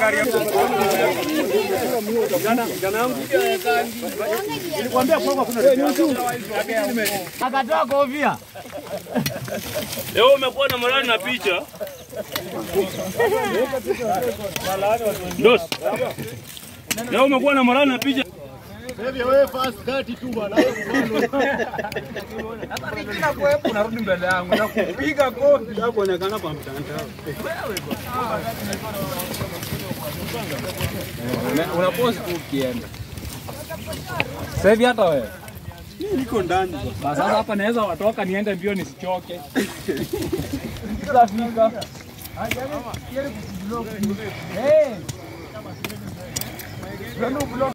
Akatoa kofia. Leo umekuwa na morali na picha. Dos. Leo umekuwa na morali na picha. Unarudi mbele yangu na kupiga kofi. kuonekana kwa mtandao. Una post tu ukienda. Sasa hivi hata wewe. Niko ndani. Sasa hapa naweza watoka niende mbio nisichoke. Tutafika. Hey.